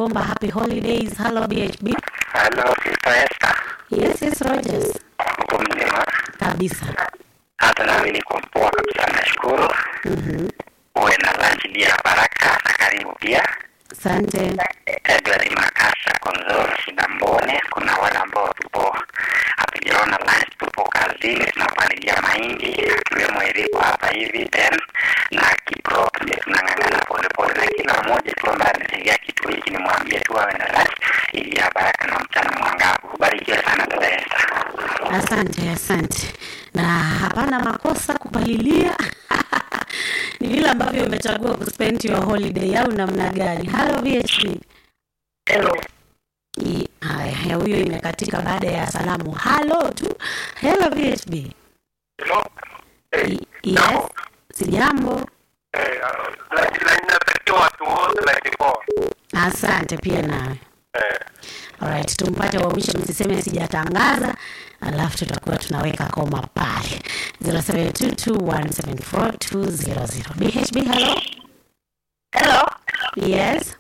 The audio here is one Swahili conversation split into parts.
bomba happy holidays hello bhb Halo, Sister Esther. yes yes rogers Uko mzima? kabisa Hata nami niko poa kabisa, nashukuru. Mhm. Uwe na lunch dia baraka na karibu pia. asante Edward Makasa, Konzoro, Shida Mbone. Kuna wale ambao tupo hatujaona lunch, tupo kazini tunapalilia mahindi, akiwemo Eriko hapa hivi Ben na Kipro, ndio tunang'ang'ana polepole, na kila mmoja tu ambaye ametegea kitu hiki nimwambie tu awe na lunch ili ya baraka na mchana mwangavu. Barikiwe sana dada Esther. asante asante na hapana makosa kupalilia ni vile ambavyo umechagua kuspend your holiday au namna gani halo vhp Hello. I- haya huyo imekatika baada ya salamu halo tu hello vhp Hello. I- yes sijambo Eh, natakiwa watu wote laki poa. asante pia nawe Eh, Alright, tumpate wa mwisho, msiseme sijatangaza, alafu tutakuwa tunaweka koma pale 0722174200. BHB, hello. Hello, Yes,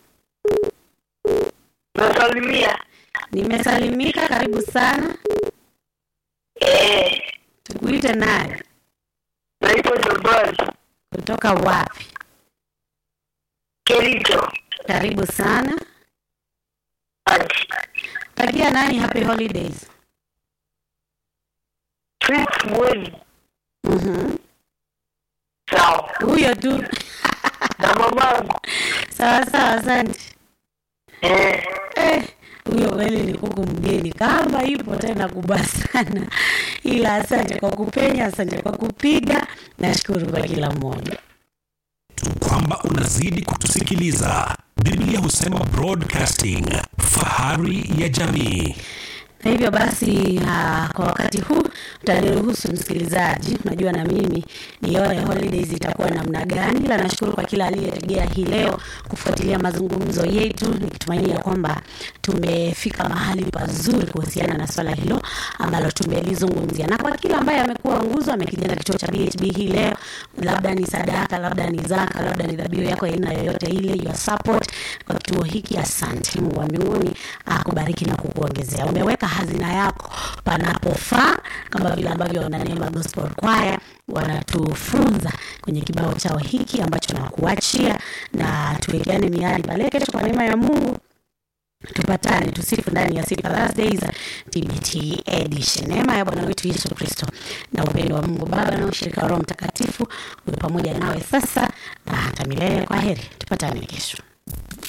nasalimia. nimesalimika. Karibu sana. Eh, Tukuite naye naitwa Jabari kutoka wapi? Kericho. Karibu sana. Ati Takia nani happy holidays? Fritz Mwezi. Mhm. Sawa. Huyo tu. Na mamangu. Sawa sawa, asante. Eh, Eh, huyo kweli ni kuku mgeni kama ipo tena kubwa sana, ila asante kwa kupenya, asante kwa kupiga. Nashukuru kwa kila mmoja. tu kwamba unazidi kutusikiliza. Biblia husema broadcasting, fahari ya jamii. Na hivyo basi uh, kwa wakati huu utaniruhusu msikilizaji, unajua na mimi nione holidays itakuwa namna gani, ila nashukuru kwa kila aliyetegea hii leo kufuatilia mazungumzo yetu, nikitumaini ya kwamba tumefika mahali pazuri kuhusiana na swala hilo ambalo tumelizungumzia, na kwa kila ambaye amekuwa nguzo amekijenga kituo cha BHB hii leo, labda ni sadaka, labda ni zaka, labda ni dhabihu yako aina yoyote ile, your support kwa kituo hiki, asante. Mungu wa mbinguni akubariki na kukuongezea. Umeweka hazina yako panapofaa, kama vile ambavyo wananeema gospel choir wanatufunza kwenye kibao chao hiki ambacho nakuachia, na tuwekeane miadi pale kesho kwa neema ya Mungu tupatane tusifu ndani ya Sifa Thursdays TBT edition. Neema ya Bwana wetu Yesu Kristo na upendo wa Mungu Baba na ushirika wa Roho Mtakatifu uwe pamoja nawe sasa na hata milele. Kwa heri, tupatane kesho.